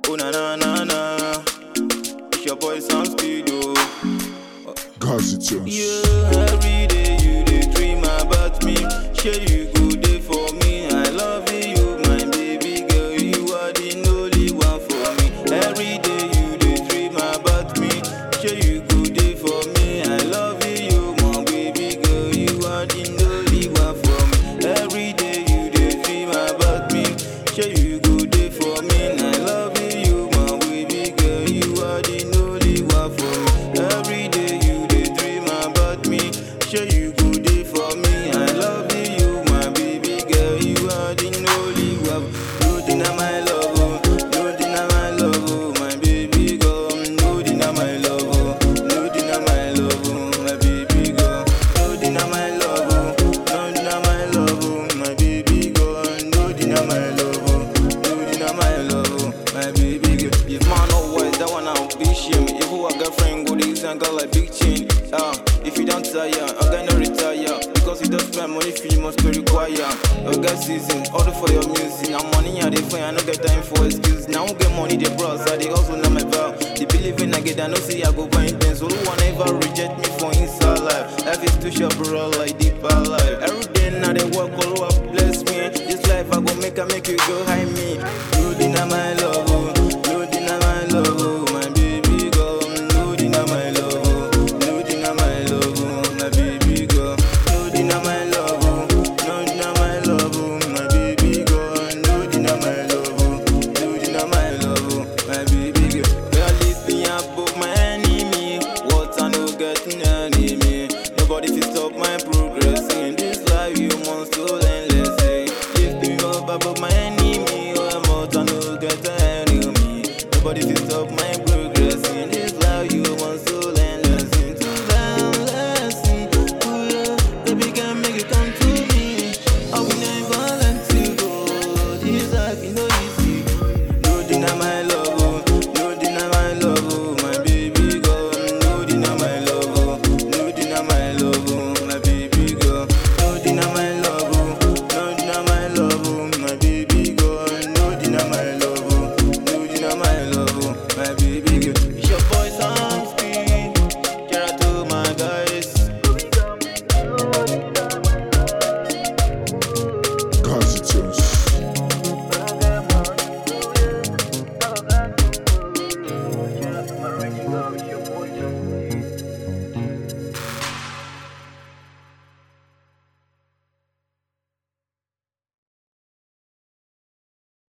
Oh na na na na. It's your boy Sam Speed, oh. Gazi Tunes. Yeah, every day you dey dream about me. Sure you go there for me. I love you, my baby girl. You are the only one for me. Every day you dey dream about me. Sure you go there for me. I love you, my baby girl. You are the only one for me. Every day you dey dream about me. Sure you go there for me. I love you, my baby girl. You are the only one for me. Every day you dey dream about me. Sure you go there for me. I love you, my baby girl. You are the only one. You deny my love, oh. You deny my love, oh, my baby girl. You deny my love, oh. You deny my love, oh, my baby girl. You deny my love, oh. You deny my love, oh, my baby girl. You deny my love, oh. You deny my love, oh, my baby girl. If man no wise, that one I'll be shame. If who a girlfriend go this and got like big chain. Ah, if you don't tire, I'm gonna retire. Because you don't spend money, feel must be require. Your girl season, order for your music. Now money I dey find, I no get time for excuse. Now I get money, they bros, I dey hustle now my vow. They believe in I get, I know see I go buy things. So who one ever reject me for inside life? Life is too short, bro, like deeper life. Every day now they work, all up, bless me. This life I go make, I make you go high me. You deny my love, oh. You deny my love, oh, my baby girl. You deny my love, oh. You deny my love, oh, my baby girl. You deny my love, oh. You deny my love, oh, my baby girl. You deny my love, oh. You deny my love, oh, my baby girl. Girl, lift me above my enemy. What I no get in enemy. Nobody fit stop my progress in this life. You must to endless. eh. Lift me up above my enemy. Oh, I'm out, I no get enemy. Nobody fit